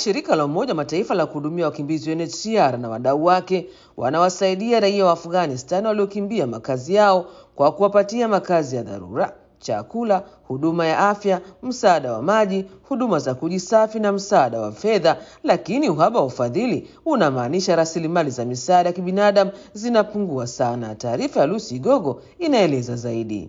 shirika la Umoja wa Mataifa la kuhudumia wakimbizi UNHCR na wadau wake wanawasaidia raia wa Afghanistan waliokimbia makazi yao kwa kuwapatia makazi ya dharura, chakula, huduma ya afya, msaada wa maji, huduma za kujisafi na msaada wa fedha. Lakini uhaba wa ufadhili unamaanisha rasilimali za misaada ya kibinadamu zinapungua sana. Taarifa ya Lucy Gogo inaeleza zaidi.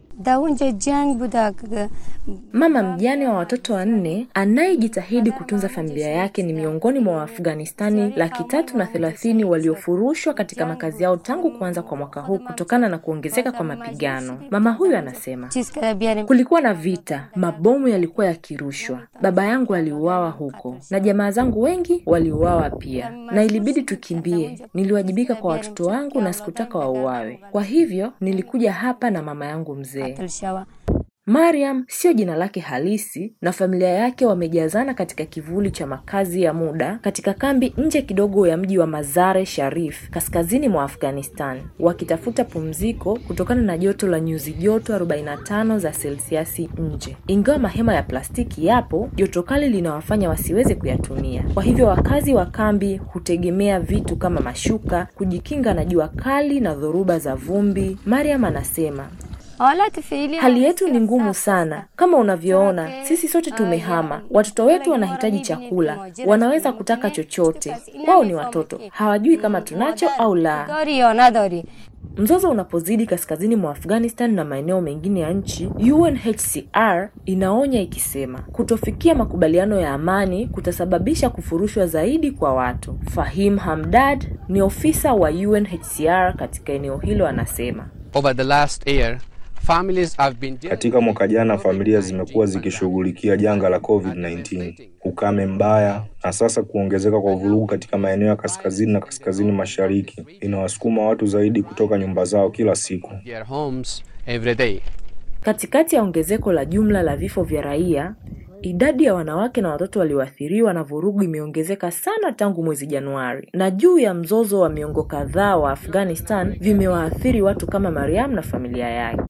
Mama mjane wa watoto wanne anayejitahidi kutunza familia yake ni miongoni mwa Waafghanistani laki tatu na thelathini waliofurushwa katika makazi yao tangu kuanza kwa mwaka huu kutokana na kuongezeka kwa mapigano. Mama huyu anasema kulikuwa na vita, mabomu yalikuwa yakirushwa, baba yangu aliuawa huko na jamaa zangu wengi waliuawa pia, na ilibidi tukimbie. Niliwajibika kwa watoto wangu na sikutaka wauawe, kwa hivyo nilikuja hapa na mama yangu mzee. Mariam sio jina lake halisi na familia yake wamejazana katika kivuli cha makazi ya muda katika kambi nje kidogo ya mji wa Mazare Sharif kaskazini mwa Afghanistan wakitafuta pumziko kutokana na joto la nyuzi joto 45 za selsiasi nje. Ingawa mahema ya plastiki yapo, joto kali linawafanya wasiweze kuyatumia. Kwa hivyo wakazi wa kambi hutegemea vitu kama mashuka kujikinga na jua kali na dhoruba za vumbi. Mariam anasema Hali yetu ni ngumu sana. Kama unavyoona, sisi sote tumehama. Watoto wetu wanahitaji chakula, wanaweza kutaka chochote. Wao ni watoto, hawajui kama tunacho au la. Mzozo unapozidi kaskazini mwa Afghanistan na maeneo mengine ya nchi, UNHCR inaonya ikisema kutofikia makubaliano ya amani kutasababisha kufurushwa zaidi kwa watu. Fahim Hamdad ni ofisa wa UNHCR katika eneo hilo, anasema Over the last year, families have been Katika mwaka jana familia zimekuwa zikishughulikia janga la COVID-19, ukame mbaya, na sasa kuongezeka kwa vurugu katika maeneo ya kaskazini na kaskazini mashariki inawasukuma watu zaidi kutoka nyumba zao kila siku. their homes every day. Katikati ya ongezeko la jumla la vifo vya raia, idadi ya wanawake na watoto walioathiriwa na vurugu imeongezeka sana tangu mwezi Januari, na juu ya mzozo wa miongo kadhaa wa Afghanistan vimewaathiri watu kama Mariam na familia yake.